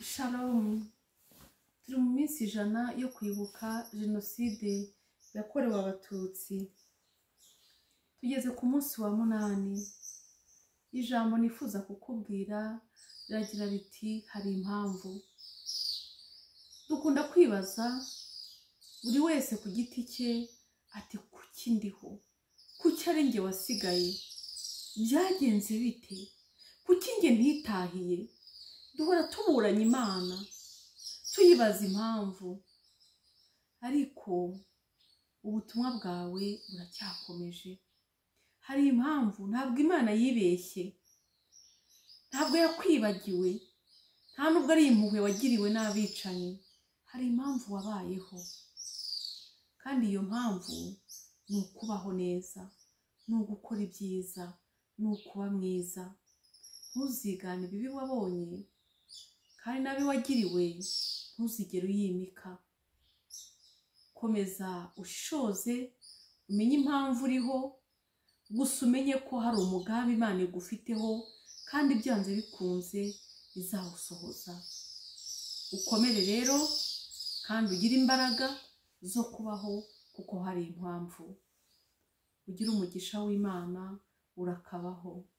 Shalom turi mu minsi ijana yo kwibuka jenoside yakorewe abatutsi tugeze ku munsi wa munani ijambo nifuza kukubwira riragira riti hari impamvu dukunda kwibaza buri wese ku giti cye ati kuki ndiho kuki ari njye wasigaye byagenze bite kuki njye ntitahiye duhora tuburanye imana tuyibaza impamvu ariko ubutumwa bwawe buracyakomeje hari impamvu ntabwo imana yibeshye ntabwo yakwibagiwe nta nubwo ari impuhwe wagiriwe n'abicanyi hari impamvu wabayeho kandi iyo mpamvu ni ukubaho neza ni ugukora ibyiza ni ukuba mwiza ntuzigane ibibi wabonye kandi nabi wagiriwe ntuzigere uyimika komeza ushishoze umenye impamvu uriho gusa umenye ko hari umugambi imana igufiteho kandi byanze bikunze izawusohoza ukomere rero kandi ugire imbaraga zo kubaho kuko hari impamvu ugira umugisha w'imana urakabaho